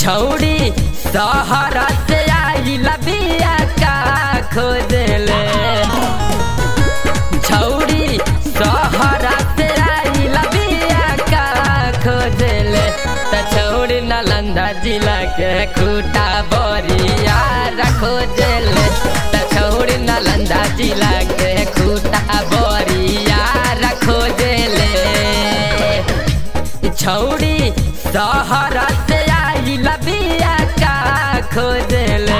छौड़ी सहरा से आई लबिया का खोजले छौड़ी सहरा से आई लबिया का खोजले त छौड़ी नालंदा जिला के खूटा बोरिया खोजले त छौड़ी नालंदा जिला के खूटा बोरिया खोजले छौड़ी सहरा से आई लबिया का खोजले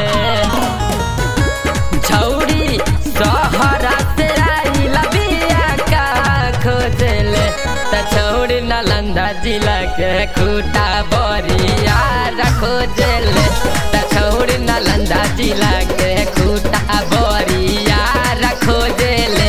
छौड़ी सहरा से आई लबिया का खोजले त छौड़ी नालंदा जिला के खूटा बोरिया खोजले त छौड़ी नालंदा जिला के खूटा बोरिया खोजले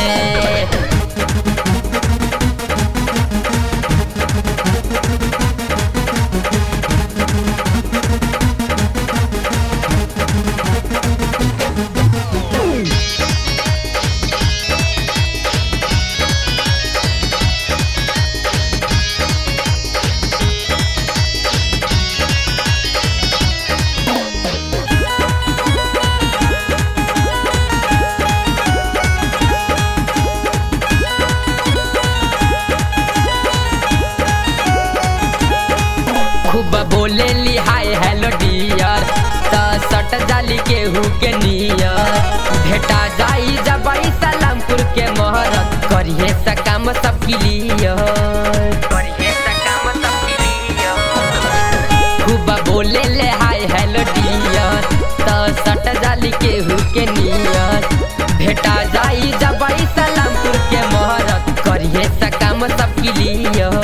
खूब बोले ली हाय हेलो डियर त सट जाली केहू के नियर भेटा जाई जबाई सलामपुर के मोहरत करिए सकाम सब क्लियर करिए सकाम सब क्लियर खूब बोले ले हाय हेलो डियर त सट जाली केहू के नियर भेटा जाई जबाई सलामपुर के मोहरत करिए सकाम सब क्लियर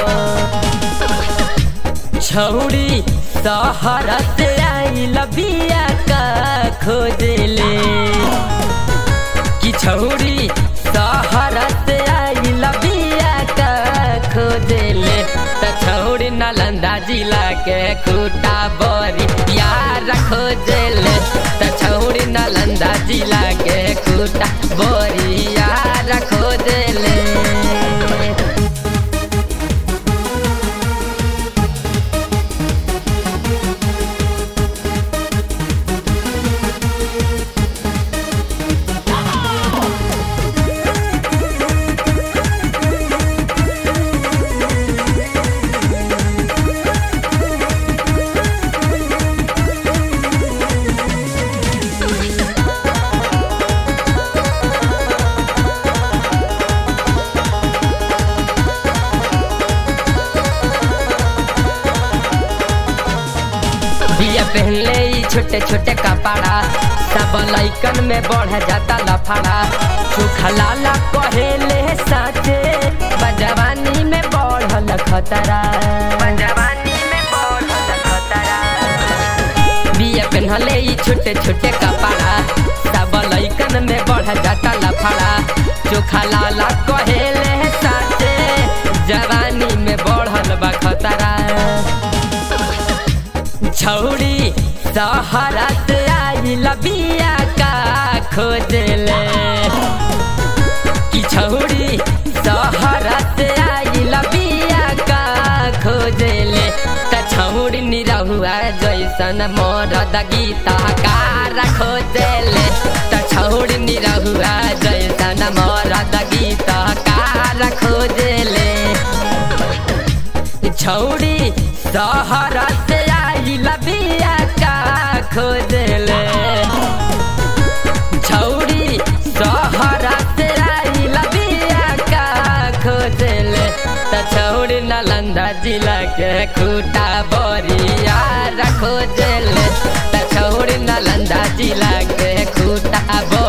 छौड़ी सहरा से आई लबिया का खोजले कि छौड़ी सहरा से आई लबिया का खोजले त छौड़ी नालंदा जिला के खूटा बोरी यार खोजले त छौड़ी नालंदा जिला के खूटा बोरी यार खोजले बिया पहनले ई छोटे छोटे कपड़ा सब लैकन में बढ़ जाता लफड़ा सुखा लाला कहेले साचे बजवानी में बढ़ल खतरा बजवानी में बढ़ल खतरा बिया पहनले ई छोटे छोटे कपड़ा सब लैकन में बढ़ जाता लफड़ा चोखा लाला कहेले साचे जवानी में बढ़ल बा खतरा छौड़ी सहरा से आई लबिया का खोजले कि छौड़ी सहरा से आई लबिया का खोजले त छौड़ी निरहुआ जैसन मरद गीता कार खोजले त छौड़ी निरहुआ जैसन मरद गीता कार खोजले छौड़ी सहरा से आई लबिया का खोजले छौड़ी सहरा से आई लबिया का खोजले त छौड़ी नालंदा जिला के खूटा बोरिया खोजले त छौड़ी नालंदा जिला के खूटा बोरिया